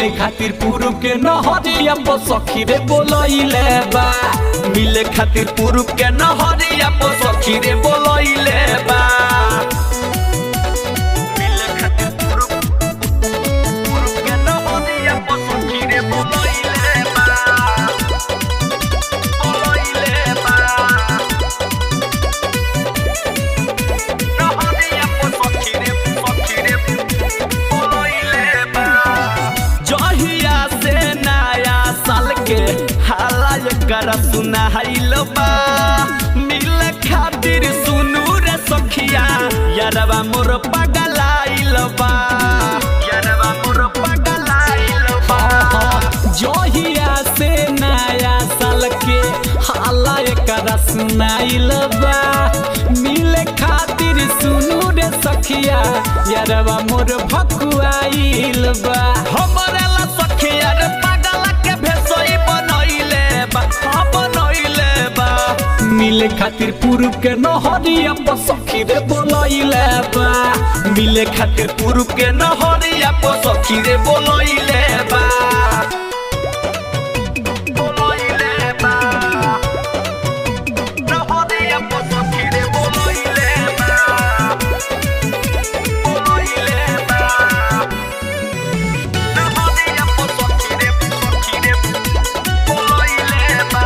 मिले खातिर पूर्व के नहरिया पर सखी रे बोलैले बा मिले खातिर पुरुष के नहरिया पर सखी रे बोलैले बा मिले खातिर पुरुष पुरुष के नहरिया पर सखी रे बोलैले बा बोलैले बा नहरिया पर सखी रे सखी रे बोलैले बा जहिया से नया साल के हाला कर सुनाइल बा मिले खातिर सुनू रे सखिया यारवा मोर पगलाइल बा यारवा मोर पगलाइल बा जहिया से नया साल के हाला कर सुनाइल बा मिले खातिर सुनू रे सखिया यारवा मोर भकुआइल बा हमरे ला सखिया रे पागल के भेसोई बनैले बा हाँ बनैले बा मिले खातिर पूर्व के नहरिया पर सखी रे बोलैले बा मिले खातिर पुरुष के नहरिया पर सखी रे बोलैले बा बोलैले बा नहरिया पर सखी रे बोलैले बा बोलैले बा नहरिया पर सखी रे सखी रे बोलैले बा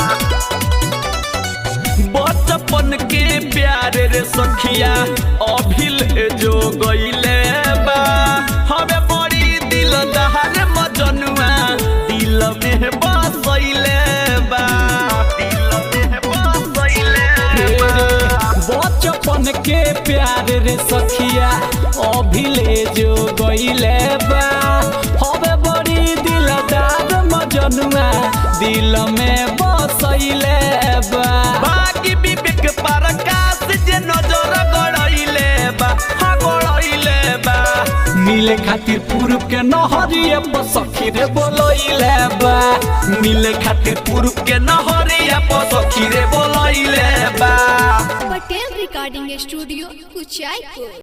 बचपन के प्यार रे सखिया अभिल जो गईले बा हमें बड़ी दिल दहर मजनुआ दिल में बसैले बा दिल में बसैले बा बचपन के प्यार रे सखिया अभिले जो गईले बा हमें बड़ी दिलदार मजनुआ दिल में बसैले बा बाकी विवेक प्रकाश जे नजर गड़ैले बा हाँ गड़ैले बा मिले खातिर पूर्व के नहरिया पर सखी रे बोलैले बा मिले खातिर पुरुष के नहरिया पर सखी रे बोलैले बा पटेल रिकॉर्डिंग स्टूडियो कुचायपुर